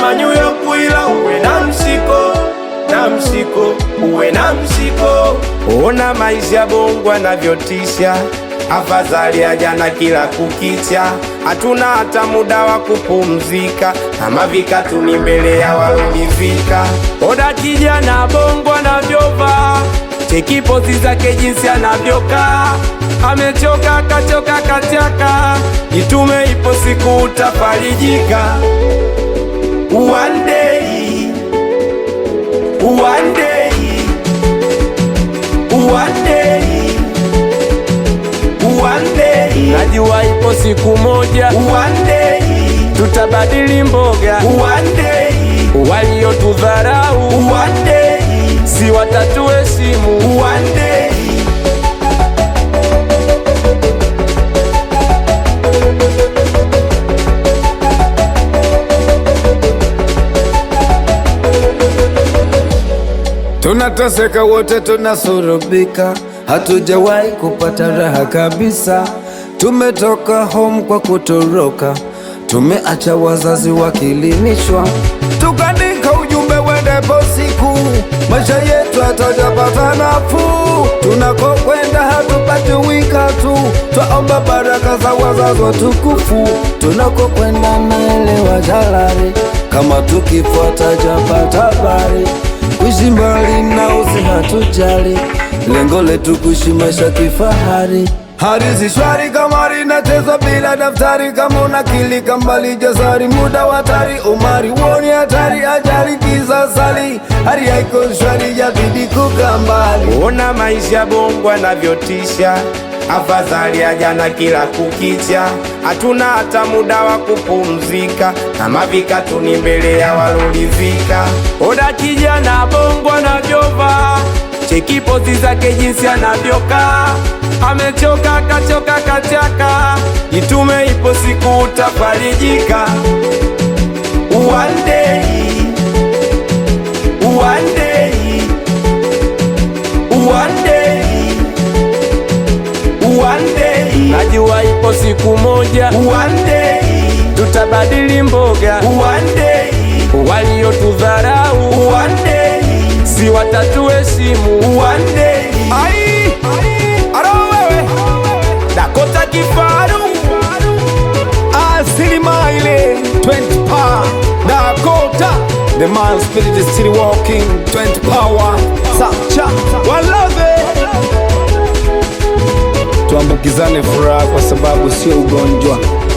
kama New York, ila uwe na msiko na msiko, uwe na msiko. Ona maisha Bongo anavyotisha, afadhali ya jana kila kukicha. Hatuna hata muda wa kupumzika, kama vikatuni mbele ya walonivika. Oda kijana Bongo anavyovaa, cheki pozi zake jinsi anavyokaa, amechoka kachoka kachaka, jitume, ipo siku utafarijika. One day, one day, one day, one day. Najua ipo siku moja, one day, tutabadili mboga, one day, waliotudharau, one day, si watatuheshimu, one day. Tunateseka wote, tunasurubika, hatujawahi kupata raha kabisa. Tumetoka home kwa kutoroka, tumeacha wazazi wakilimishwa, tukaandika ujumbe wendepo siku, maisha yetu hatajapata nafuu. Tunakokwenda hatupati wika tu, twaomba baraka za wazazi watukufu. Tunakokwenda naelewa jalari, kama tukifuata japata habari kuishi mbali na usi hatujali, lengo letu kuishi maisha kifahari. Hali si shwari kama linachezwa bila daftari, kama unakilika mbali jasari, muda wa hatari, umari woni hatari, ajali kisasali, hali haiko shwari, jabidi kukaa mbali. Ona maisha Bongo anavyotisha, afadhali ya jana kila kukicha. Hatuna hata muda wa kupumzika, kama vikatuni mbele ya walolivika. Oda kijana Bongo anavyovaa, cheki pozi zake jinsi anavyokaa, amechoka kachoka kachaka, jitume, ipo siku utafarijika. One day, one day, one day, one day. Najua ipo siku moja, one day, tutabadili mboga, one day, waliotudharau, one day, si watatuheshimu, one day. Ai, aro wewe, Dakota Kifaru, Asilima ile 20 power Dakota The man spirit is still walking 20 power Sacha Walave Tuambukizane furaha kwa sababu sio ugonjwa